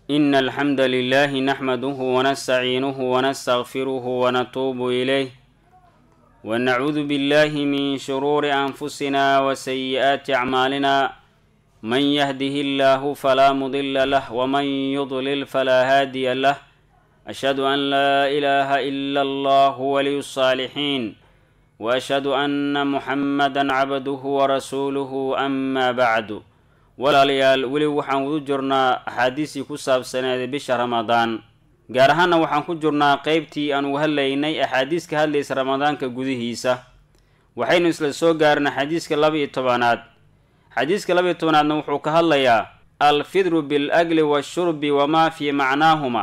إن الحمد لله نحمده ونستعينه ونستغفره ونتوب إليه ونعوذ بالله من شرور أنفسنا وسيئات أعمالنا من يهده الله فلا مضل له ومن يضلل فلا هادي له أشهد أن لا إله إلا الله ولي الصالحين وأشهد أن محمدا عبده ورسوله أما بعد walaalayaal weli waxaan ugu jirnaa axaadiistii ku saabsaneeday bisha ramadaan gaar ahaana waxaan ku jirnaa qeybtii aan uga hadlaynay axaadiis ka hadlaysa ramadaanka gudihiisa waxaynu isla soo gaarnay xadiiska laba iyo tobanaad xadiiska laba iyo tobanaadna wuxuu ka hadlayaa alfidru bil agli washurbi wamaa fii macnaahuma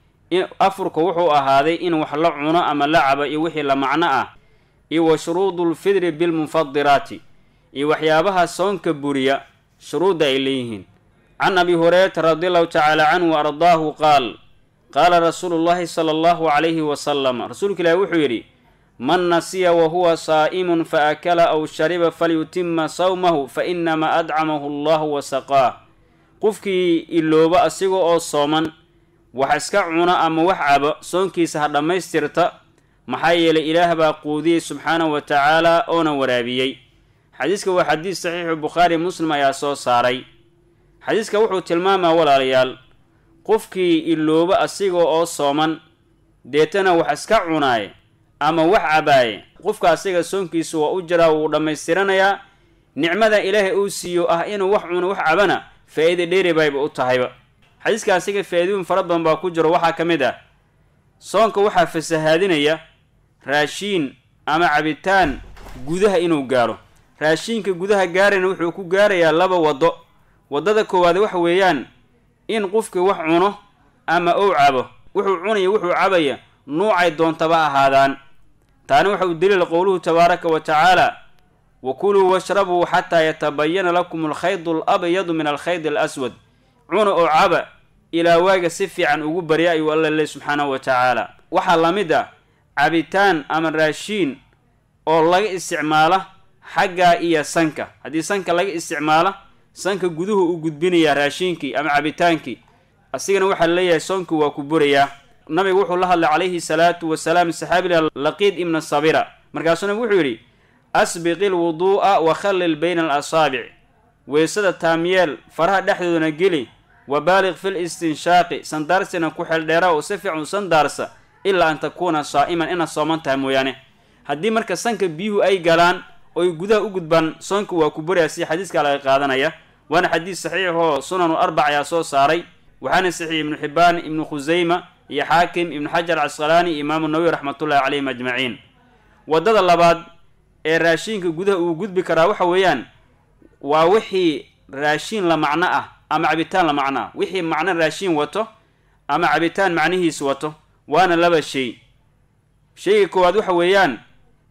afurka wuxuu ahaaday in wax la cuno ama la cabo iyo wixii la macno ah iyo wa shuruudu lfidri bilmunfadiraati iyo waxyaabaha soonka buriya shuruudda ay leeyihiin can abi hurayrata radiallahu tacaala canhu wa ardaahu qaal qaala rasuulu llahi sala allahu calayhi wasalam rasuulka ilaahi wuxuu yidhi man nasiya wa huwa saa'imun fa akala aw shariba falyutima sawmahu fa inamaa adcamahu allahu wa saqaah qofkii ilooba asiga oo sooman wax iska cuna ama wax cabo soonkiisa ha dhammaystirta maxaa yeelay ilaah baa quudiyey subxaanahu wa tacaala oona waraabiyey xadiiska waa xadiis saxiixu bukhaari muslim ayaa soo saaray xadiiska wuxuu tilmaamaa walaalayaal qofkii ilooba asiga oo sooman deetana wax iska cunaaye ama wax cabaaye qofka asiga soonkiisa waa u jiraa wuu dhammaystiranayaa nicmada ilaahay uu siiyo ah inuu wax cuno wax cabana faa-iida dheeri bayba u tahayba xadiiska asiga faa-iidooyin fara badan baa ku jiro waxaa ka mid ah soonka waxaa fasahaadinaya raashiin ama cabitaan gudaha inuu gaaro raashiinka gudaha gaarayna wuxuu ku gaarayaa laba waddo waddada koowaad waxa weeyaan in qofkii wax cuno ama ou cabo wuxuu cunaya wuxuu cabaya nuucay doontaba ahaadaan taani waxa uu daliila qowluhu tabaaraka wa tacaala wa kuluu washrabuu xataa yatabayana lakum alkhaydu alabyadu min alkhayd alaswad cuna oo caba ilaa waaga si fiican ugu barya ayuu alla leh subxaanahu wa tacaala waxaa la mid ah cabitaan ama raashiin oo laga isticmaala xaggaa iyo sanka haddii sanka laga isticmaalo sanka guduhu u gudbinayaa raashiinkii ama cabitaankii asigana waxaa leeyahay soonkii waa ku burayaa nabigu wuxuu la hadlay calayhi salaatu wasalaam saxaabiga laqiid ibna sabira markaasuu nabigu wuxuu yidhi asbiqi lwuduu'a wa khallil bayna alasaabic weysada taamyeel faraha dhexdoodana geli wa baaliq fil istinshaaqi sandaarsina ku xeeldheera oo si fiican u sandaarsa ilaa an takuuna saa'iman inaad sooman tahay mooyaane haddii marka sanka biyuhu ay galaan oy gudaha u gudbaan soonka waa ku buraya si xadiiskaa laga qaadanaya waana xadiis saxiix oo sunanu arbac ayaa soo saaray waxaana saxiix ibnu xibbaan ibnu khusayma iyo xaakim ibnu xajar casqalaani iyo imaamu nawawi raxmatullahi calayhim ajmaciin waddada labaad ee raashiinka gudaha uu gudbi karaa waxa weeyaan waa wixii raashiin la macno ah ama cabitaan la macno ah wixii macno raashiin wato ama cabitaan macnihiis wato waana laba shay shayga koowaad waxa weeyaan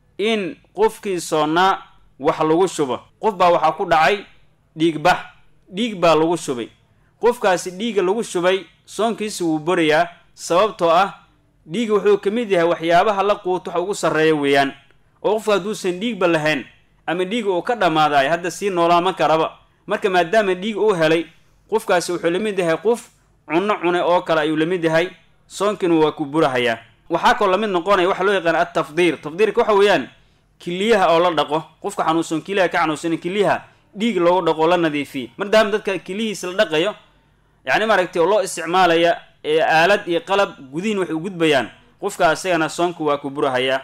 in qofkii soonnaa wax lagu shubo qof baa waxaa ku dhacay dhiigbax dhiig baa lagu shubay qofkaasi dhiigga lagu shubay soonkiisi wuu borayaa sababtoo ah dhiigga wuxuu ka mid yahay waxyaabaha la quuto wax ugu sarreeya weeyaan oo qofka hadduusan dhiigba lahayn ama dhiiga uu ka dhammaadayo hadda sii noolaama karaba marka maadaama dhiig uu helay qofkaasi wuxuu la mid yahay qof cunno cune oo kale ayuu la mid yahay soonkiina waa ku burahayaa waxaa kaloo lamid noqonaya waxa loo yaqaana altafdiir tafdiirka waxa weeyaan kiliyaha oo la dhaqo qofka xanuunsan kiliyaha ka xanuunsan kiliyaha dhiig loogu dhaqo la nadiifiye maadaama dadka kilihiisa la dhaqayo yacni maaragtay oo loo isticmaalaya ee aalad iyo qalab gudihin waxay u gudbayaan qofka isagana soonka waa ku burahayaa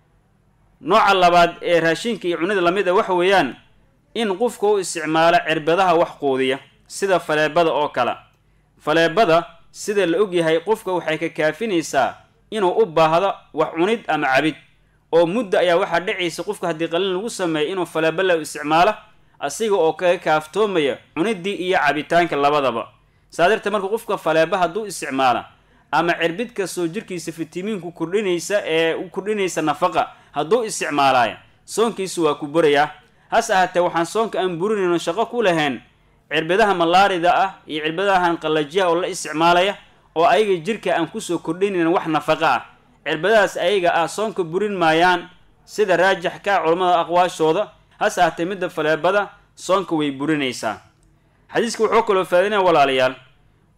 nooca labaad ee raashinka iyo cunida lamid a waxa weeyaan in qofka u isticmaalo cirbadaha wax quudiya sida faleebada oo kale faleebada sida la ogyahay qofka waxay ka kaafinaysaa inuu u baahdo wax cunid ama cabid oo mudda ayaa waxaa dhacaysa qofka haddii qalin lagu sameeyo inuu faleeba la isticmaalo asiga oo kaga kaaftoomaya cunidii iyo cabitaanka labadaba saa darteed marka qofka faleeba hadduu isticmaala ama cirbid kastoo jirkiisa fitamiinku kordhinaysa ee u kordhinaysa nafaqa hadduu isticmaalaaya soonkiisu waa ku burayaa hase ahaatee waxaan soonka aan burinayno shaqo ku lahayn cirbidaha malaarida ah iyo cirbadahan qallajiyaha oo la isticmaalaya oo ayaga jirka aan kusoo kordhinayn wax nafaqa ah cirbadahaas ayaga ah soonka burin maayaan sida raajix ka ah culammada aqwaashooda hase ahaatee midda faleebada soonka way burinaysaa xadiiska wuxuu kaloo faadinaya walaalayaal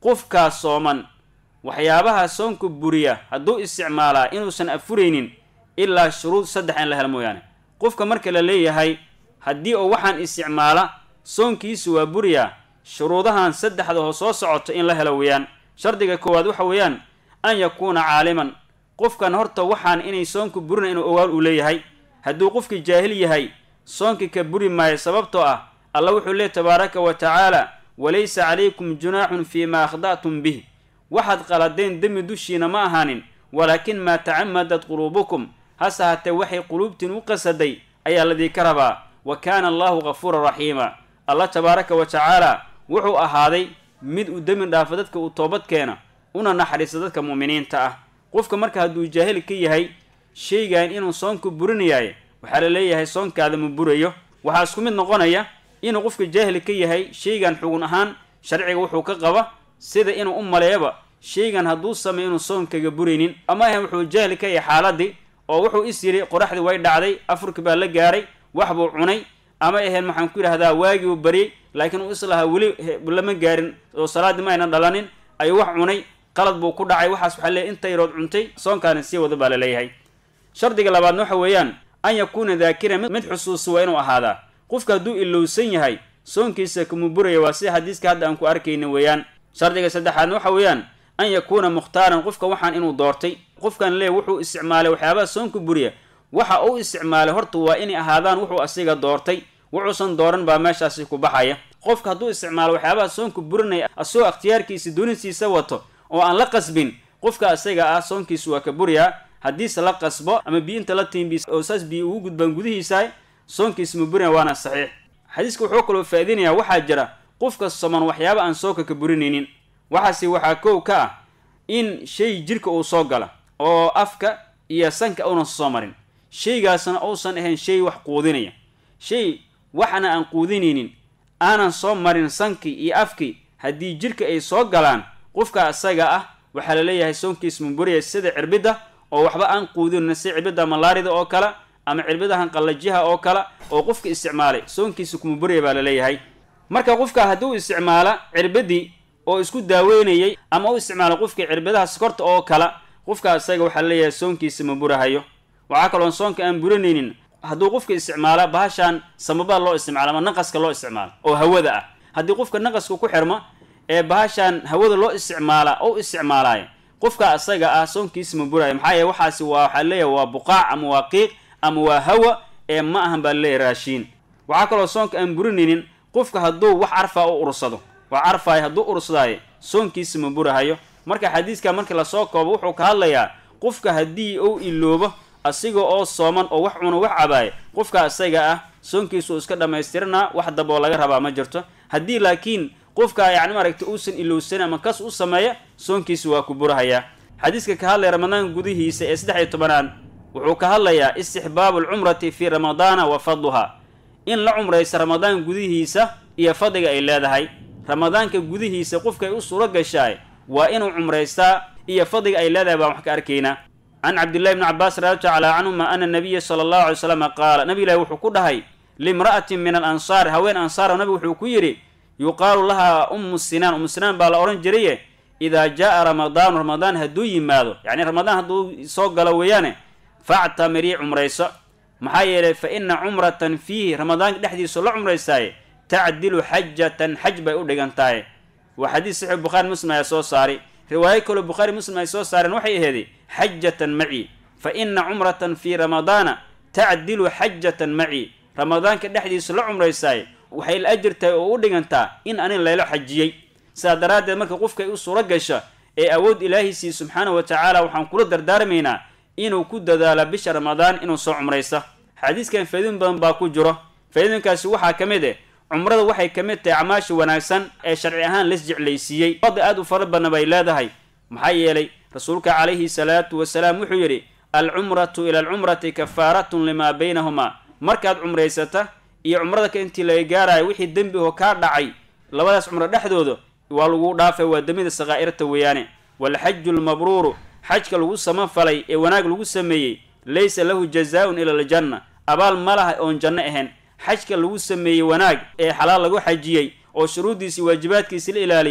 qofkaa sooman waxyaabaha soonka buriya hadduu isticmaalaa inuusan afuraynin ilaa shuruud saddex in la helo mooyaane qofka marka la leeyahay haddii uu waxaan isticmaala soonkiisu waa buriyaa shuruudahan saddexda oo soo socoto in la helo weeyaan shardiga koowaad waxa weeyaan an yakuuna caaliman qofkan horta waxaan inay soonku burina inuu ogaal uu leeyahay hadduu qofkii jaahil yahay soonkii ka buri maayo sababtoo ah alla wuxuu leey tabaaraka wa tacaala walaysa calaykum junaaxun fii ma akhda'tum bih waxaad qaladeen demi dushiina ma ahaanin walaakin maa tacamadat quluubukum hase haatee waxay quluubtiin u qasaday ayaa ladiinka rabaa wa kaana allahu gafuuran raxiima allah tabaaraka wa tacaala wuxuu ahaaday mid uu demi dhaafa dadka uu toobad keena una naxariista dadka mu'miniinta ah qofka marka hadduu jaahil ka yahay shaygan inuu soonku burinayaay waxaa la leeyahay soonkaada ma burayo waxaa isku mid noqonaya inuu qofka jaahil ka yahay shaygan xugun ahaan sharciga wuxuu ka qaba sida inuu u maleeyaba shaygan hadduu sameyo inuu soonkaga buraynin ama ahan wuxuu jaahil ka yahay xaaladii oo wuxuu is yidhi qoraxdii way dhacday afurki baa la gaaray wax buu cunay ama aheen maxaan ku yidhahdaa waagii uu baryay laakiin uu islahaa weli lama gaarin oo salaaddii ma aynan dhalanin ayuu wax cunay qalad buu ku dhacay waxaas waxaa leeyahy inta yarood cuntay soonkaana sii wada baa la leeyahay shardiga labaadna waxa weeyaan an yakuuna daakiran mid xusuusi waa inuu ahaadaa qofka hadduu ilowsan yahay soonkiisa kuma buraya waa sida xadiiska hadda aan ku arkayna weeyaan shardiga saddexaadna waxa weeyaan an yakuuna mukhtaaran qofka waxaan inuu doortay qofkan leey wuxuu isticmaalay waxyaabaha soonku buriya waxa uu isticmaalay horta waa inay ahaadaan wuxuu asiga doortay wuxuusan dooran baa meeshaasi ku baxaya qofka hadduu isticmaalo waxyaabaha soonku burinaya asagoo ikhtiyaarkiisa doonisiisa wato oo aan la qasbin qofka asaga ah soonkiisu waa ka buriyaa haddiise la qasbo ama biinta la tiimbiis oo saas biyo ugu gudbaan gudihiisa soonkiisa ma burina waana saxiix xadiiska wuxuu kaloo faa'iidinayaa waxaa jira qofka soman waxyaaba aan soonka ka burinaynin waxaase waxaa kow ka ah in shay jirka uu soo gala oo afka iyo sanka uunan soo marin shaygaasna uusan ahayn shay wax quudinaya shay waxna aan quudinaynin aanan soo marin sankii iyo afkii haddii jirka ay soo galaan qofka asaga ah waxaa la leeyahay soonkiisa maburiya sida cirbidda oo waxba aan quudinayna sida cirbidda malaarida oo kale ama cirbidahan qallajiha oo kale oo qofka isticmaalay soonkiisa kuma buriya baa la leeyahay marka qofka hadduu isticmaala cirbadii oo isku daaweynayay ama u isticmaala qofkii cirbidaha sokorta oo kale qofka asaga waxaa la leeyahay soonkiisa ma burahayo waxaa kaloon soonka aan burinaynin hadduu qofka isticmaala bahashaan samabada loo isticmaalo ama naqaska loo isticmaalo oo hawada ah haddii qofka naqaska ku xirmo ee bahashaan hawada loo isticmaala ou isticmaalaayo qofka asaga ah soonkiisa ma burayo maxaa yeele waxaasi waa waxaa leeyahay waa buqaac ama waa qiiq ama waa hawa ee ma ahan baa laleeyahy raashiin waxaa kaloo soonka aan burinaynin qofka hadduu wax carfaa u ursado wax carfaay hadduu ursadaayo soonkiisa ma burahayo marka xadiiska markii lasoo koobo wuxuu ka hadlayaa qofka haddii uu iloobo asiga oo sooman oo wax cuno wax cabaayo qofka asaga ah soonkiisu iska dhammaystiranaa wax daboo laga rabaa ma jirto haddii laakiin qofka yacni maaragta uusan ilowsan ama kas u sameeya soonkiisa waa ku burahayaa xadiiska ka hadlaya ramadaanka gudihiisa ee saddex iyo tobanaad wuxuu ka hadlayaa istixbaabu alcumrati fii ramadaana wa fadluha in la cumraysa ramadaanka gudihiisa iyo fadliga ay leedahay ramadaanka gudihiisa qofka ay u suuro gashaay waa inuu cumraystaa iyo fadliga ay leedahay baan wax ka arkaynaa can cabdillahi bni cabbaas radi tacala canhuma ana nabiya sala allahu alay slam qaala nabi ilahi wuxuu ku dhahay limra'atin min alansaar haween ansaara nabigu wuxuu ku yidhi yuqaalu lahaa ummu sinaan ummu sinaan baa la odhan jiraye idaa jaa'a ramadaanu ramadaan hadduu yimaado yacni ramadaan hadduu soo galo weeyaane factamirii cumrayso maxaa yeelay fa ina cumratan fiihi ramadaanka dhexdiisa la cumraysaaye tacdilu xajatan xaj bay u dhigan tahay waa xadiis saxiix bukhaari muslim ayaa soo saaray riwaayo kaloo bukhaari muslim ay soo saareen waxay aheeday xajatan maci fa ina cumratan fii ramadaana tacdilu xajatan maci ramadaanka dhexdiisa la cumraysaaye waxay la ajir tahay oo u dhigantaa in anin laylo xajiyey sidaa daraaddeed marka qofkay u suuro gasha ee awood ilaahiisii subxaanahu wa tacaala waxaan kula dardaarmaynaa inuu ku dadaalo bisha ramadaan inuu soo cumraysa xadiiskan faa'iidooyin badan baa ku jiro faa'iidooyinkaasi waxaa ka mid eh cumrada waxay ka mid tahay acmaasha wanaagsan ee sharci ahaan las jeclaysiiyey fadli aad u fara badna bay leedahay maxaa yeelay rasuulka calayhi salaatu wasalaam wuxuu yidhi alcumratu ila alcumrati kafaaratun limaa baynahumaa markaad cumraysata iyo cumrada ka intii laga gaarayo wixii dembi oo kaa dhacay labadaas cumro dhexdooda waa lagu dhaafay waa dembida sakaa'irta weeyaane waalxaju lmabruuru xajka lagu samafalay ee wanaag lagu sameeyey laysa lahu jazaa-un ila aljanna abaal ma laha oon janno ahayn xajka lagu sameeyey wanaag ee xalaal lagu xajiyey oo shuruuddiisii waajibaadkiisi la ilaaliyey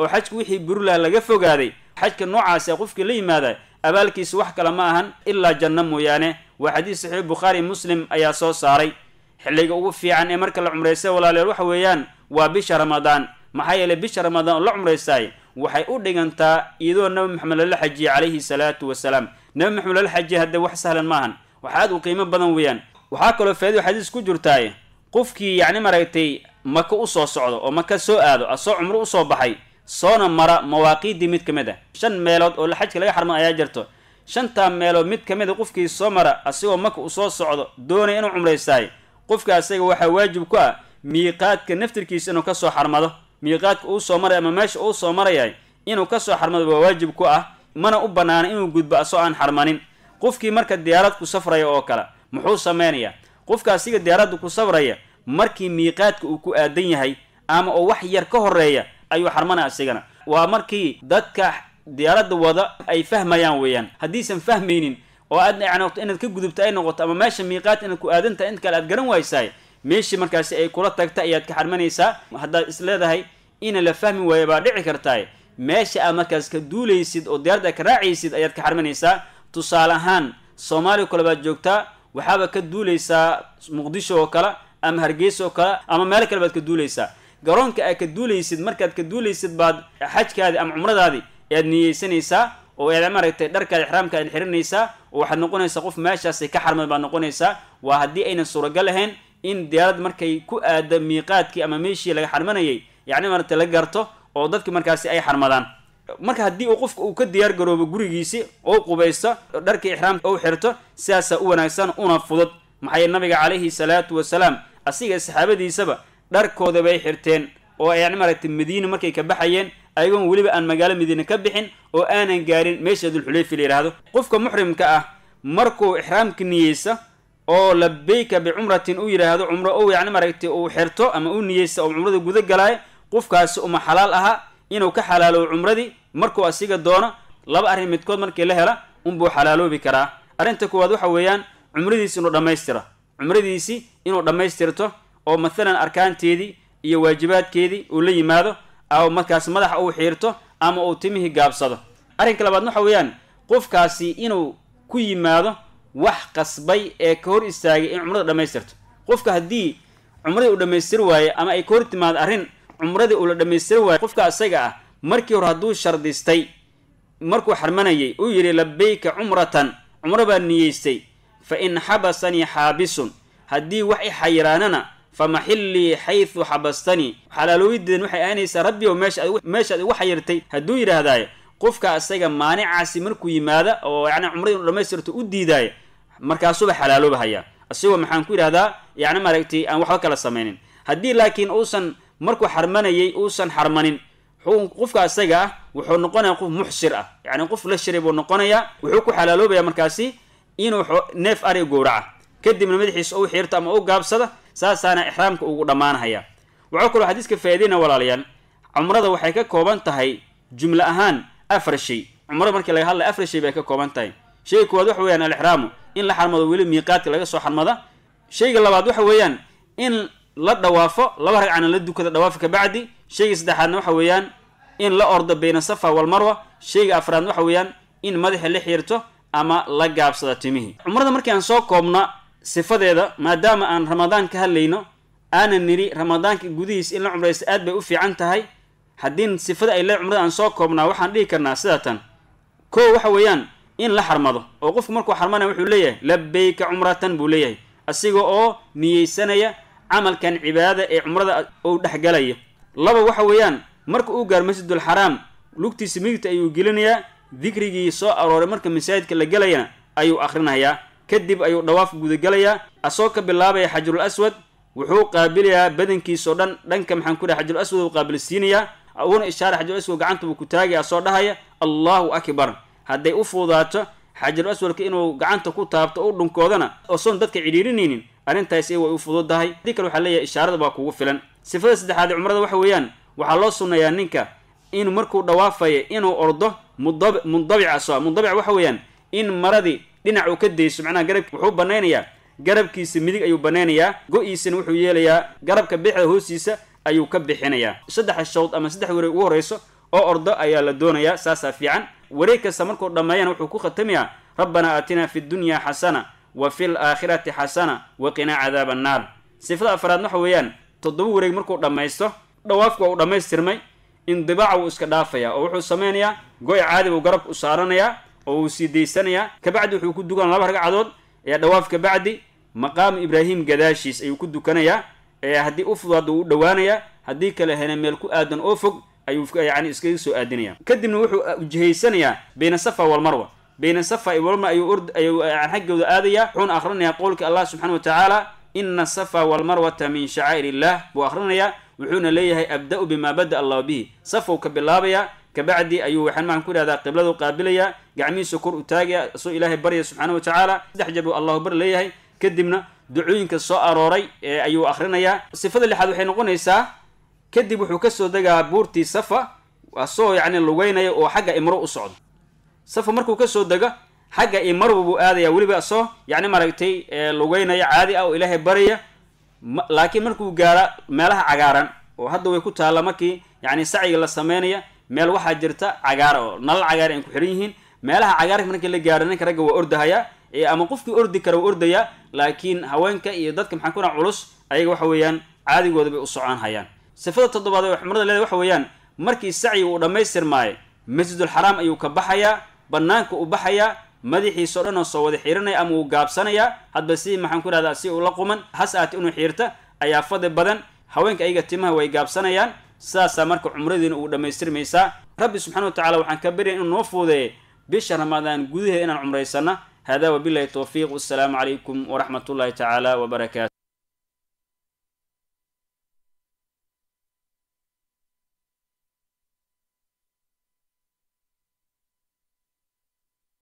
oo xajka wixii burilaha laga fogaaday xajka noocaasi qofkii la yimaada abaalkiisa wax kale ma ahan ilaa janno mooyaane waa xadiis saxiix bukhaari muslim ayaa soo saaray xilliga ugu fiican ee marka la cumraysta walaaleel waxa weeyaan waa bisha ramadaan maxaa yeeley bisha ramadaan oo la cumraystaay waxay u dhigantaa iyadoo nabi maxamed lala xajiyey calayhi salaatu wasalaam nabi maxamed lala xajiyey haddee wax sahlan maahan wax aad u qiimo badan weeyaan waxaa kaloo faa'ido xadiis ku jirtaay qofkii yacni maragtay maka u soo socdo oo maka soo aado asoo cumro usoo baxay soona mara mawaaqiiddii mid ka mid ah shan meelood oo xajka laga xarman ayaa jirto shantaa meelood mid ka mid a qofkii soo mara asigoo maka u soo socdo doonaya inuu cumraystaay qofka asaga waxaa waajib ku ah miiqaadka naftirkiisa inuu kasoo xarmado miiqaadka uu soo maray ama meesha uu soo marayay inuu kasoo xarmado waa waajib ku ah mana u banaana inuu gudbo asoo aan xarmanin qofkii marka diyaarad ku safraya oo kale muxuu samaynayaa qofka asiga diyaaradda ku safraya markii miiqaadka uu ku aadan yahay ama oo wax yar ka horeeya ayuu xarmanaya asigana waa markii dadka diyaaradda wada ay fahmayaan weeyaan haddiisan fahmaynin oo aad noqto inaad ka gudubto ay noqoto ama meesha miiqaad inaad ku aadantahay int kale aad garan waysaay meeshii markaasi ay kula tagta ayaad ka xarmanaysaa haddaad is leedahay ina la fahmi waayo baa dhici kartaay meesha aad markaas ka duulaysid oo diyaaradda ka raacaysid ayaad ka xarmanaysaa tusaale ahaan soomaaliya kale baad joogtaa waxaaba ka duulaysaa muqdisho oo kale ama hargeysa oo kale ama meelo kale baad ka duulaysaa garoonka aad ka duulaysid markaad ka duulaysid baad xajkaadi ama cumradaadi ayaad niyeysanaysaa oo aad maaragtay dharkaada ixraamka aad xiranaysaa oo waxaad noqonaysaa qof meeshaasi ka xarmad baad noqonaysaa waa haddii aynan suuragal ahayn in diyaarad markay ku aada miiqaadkii ama meeshii laga xarmanayay yacni maaragtay la garto oo dadki markaasi ay xarmadaan marka haddii uu qofka uu ka diyaar garoobo gurigiisi oo qubaysto dharkii ixraamka u xirto sidaasaa u wanaagsan una fudud maxaa yeele nabiga calayhi salaatu wasalaam asiga saxaabadiisaba dharkooda bay xirteen oo yani maaragtay madiina markay ka baxayeen ayagoon weliba aan magaalo madiine ka bixin oo aanan gaarin meesha dulxulayfi la yidhaahdo qofka muxrimka ah markuu ixraamka niyeysa oo labeyka bicumratin u yidhaahdo cumro ou yani maaragtay uu xirto ama u niyeysta oo cumrada guda galaayo qofkaasi uma xalaal aha inuu ka xalaalobo cumradii markuu asiga doono laba arrin midkood markii la hela unbuu xalaaloobi karaa arrinta koowaad waxa weeyaan cumradiisi inuu dhammaystira cumradiisi inuu dhammaystirto oo mathalan arkaanteedii iyo waajibaadkeedii uu la yimaado ama markaas madaxa uu xiirto ama uu timihii gaabsado arrinka labaad waxa weeyaan qofkaasi inuu ku yimaado wax qasbay ee ka hor istaagay in cumrada dhammaystirto qofka haddii cumradii uu dhammaystiri waaye ama ay ka hor timaado arrin cumradii uu la dhammaystiri waayo qofka asaga ah markii hore hadduu shardistay markuu xarmanayay uu yidhi labeyka cumratan cumro baa niyeystay fa in xabasanii xaabisun haddii wax i xayiraanana fa maxillii xaysu xabastanii xalaalooyideedan waxay ahaynaysaa rabbi oo meeshaad igu xayirtay hadduu yidhaahdaayo qofka asaga maanicaasi markuu yimaada oo yani cumradii inu dhamaystirto u diidaaya markaasuba xalaalooba hayaa isagoo maxaan ku yidhahdaa yani maaragtay aan waxba kala samaynin haddii laakiin uusan markuu xarmanayay uusan xarmanin qofka asaga ah wuxuu noqonaya qof muxsir ah yani qof la shiray buu noqonayaa wuxuu ku xalaaloobaya markaasi inuu neef ari gowraca kadibna madaxiisa u xiirto ama u gaabsada saasaana ixraamka ugu dhammaanhaya waxaa kaloo xadiiska faa'iideyna walaalayaal cumrada waxay ka kooban tahay jumle ahaan afar shay cumrada markii laga hadlaya afar shay bay ka kooban tahay shayga koowaad waxa weeyaan alixraamu in la xarmado weli miiqaadka laga soo xarmada shayga labaad waxa weeyaan in la dhawaafo laba ragcana la dukada dhawaafa kabacdi shayga saddexaadna waxa weeyaan in la ordo bayna safa walmarwa shayga afraadna waxa weeyaan in madaxa la xiirto ama la gaabsada timihii cumrada markii aan soo koobna sifadeeda maadaama aan ramadaan ka hadlayno aanan nidhi ramadaanka gudihiis in la cumraysta aad bay u fiican tahay haddii sifada ay le cumrada aan soo koobnaa waxaan dhihi karnaa sidatan ko waxa weeyaan in la xarmado oo qofku markuu xarmanaya wuxuu leeyahay labeyka cumratan buu leeyahay asiga oo niyeysanaya camalkan cibaadada ee cumrada uu dhexgalaya laba waxa weeyaan marka uu gaaro masjidul xaraam lugtiisa midigta ayuu gelinayaa dikrigii soo arooray marka masaajidka la gelayana ayuu akhrinayaa kadib ayuu dhawaaf gudagelayaa asoo ka bilaabaya xajarul aswad wuxuu qaabilayaa badankiisao dhan dhanka maxaan ku dhahay xajarul aswad uu qaabilsiinayaa uuna ishaara xajarul aswad gacanta buu ku taagaya asoo dhahaya allahu akbar hadday u fuudaato xajarul aswadka inuu gacanta ku taabto u dhunkoodana osoon dadka cidhiirinaynin arrintaasi way u fududahay haddii kale waxaa leeyahay ishaarada baa kugu filan sifada saddexaad ee cumrada waxa weeyaan waxaa loo sunnayaa ninka inuu markuu dhawaafaya inuu ordo mundabica so mundabic waxa weeyaan in maradii dhinac uu ka dayso macnaha garab wuxuu banaynayaa garabkiisa midig ayuu banaynayaa go-iisana wuxuu yeelayaa garabka bixda hoostiisa ayuu ka bixinayaa saddexa shawd ama saddex weri ugu horreyso oo ordo ayaa la doonayaa saasaa fiican wareeg kasta markuu dhammeeyana wuxuu ku khatamayaa rabbanaa aatinaa fi dunya xasana wa fi laakhirati xasana wa qinaa cadaaba annaar sifada afraad waxa weeyaan toddoba wareeg markuu dhammaysto dhawaafku waa uu dhammaystirmay indibaaca wuu iska dhaafayaa oo wuxuu samaynayaa goy caadi buu garabka u saaranayaa oo wuu sii daysanayaa kabacdi wuxuu ku dukan laba ragcadood ee dhawaaf kabacdi maqaamu ibraahim gadaashiis ayuu ku dukanayaa ee haddii u fudaado wuu u dhowaanayaa haddii kale hena meel ku aadan oo fog ayuu yani iskaga soo aadinaya kadibna wuxuu ujihaysanayaa bayna safa walmarwa bayna safa iyo walmarwa ayuu ord ayuu xaggooda aadayaa wuxuuna akhrinayaa qowlka allah subxana wa tacaala ina asafa walmarwata min shacaa'ir illah buu akhrinayaa wuxuuna leeyahay abda-u bima bada allahu bihi safow ka bilaabayaa kabacdi ayuu waxaan maaan ku ihahdaa qibladu qaabilayaa gacmihiisa kor u taagaya isoo ilaahay barya subxaana wa tacaala saddex jeer buu allahu bar leeyahay kadibna ducooyinka soo arooray ee ayuu akhrinayaa sifada lixaad waxay noqonaysaa kadib wuxuu kasoo degaa buurtii safa asagoo yacni lugeynaya oo xagga imro u socdo safa markuu kasoo dego xagga imarwa buu aadaya weliba asoo yacni maaragtay lugeynaya caadi ah oo ilaahay baraya laakiin markuu gaara meelaha cagaaran oo hadda way ku taalla markii yacni sacyiga la sameynaya meel waxaa jirta cagaara oo nalal cagaar ay ku xidhan yihiin meelaha cagaarka markii la gaaro ninka ragga waa ordahaya ama qofkii ordi kara waa ordaya laakiin haweenka iyo dadka maxaan ku dhaha culus ayaga waxa weeyaan caadigooda bay u socon hayaan sifada toddobaad ee cumrada leedahay waxa weeyaan markii sacyiga uu dhammaystirmaayo masjidulxaraam ayuu ka baxayaa bannaanka u baxayaa madaxiisa o dhan oo soo wada xiiranaya ama uu gaabsanayaa hadba sidii maxaan ku idhahdaa si uu la quman has aati inuu xiirta ayaa fadli badan haweenka ayaga timaha way gaabsanayaan sidaasaa marka cumradiina uu dhammaystirmaysaa rabbi subxana wa tacala waxaan ka baryaya inuu noo fuudeeyay bisha ramadaan gudaheeda inaan cumraysana hada wabilahi towfiiq wassalaamu calaykum waraxmat ullahi tacaala wbarakaatu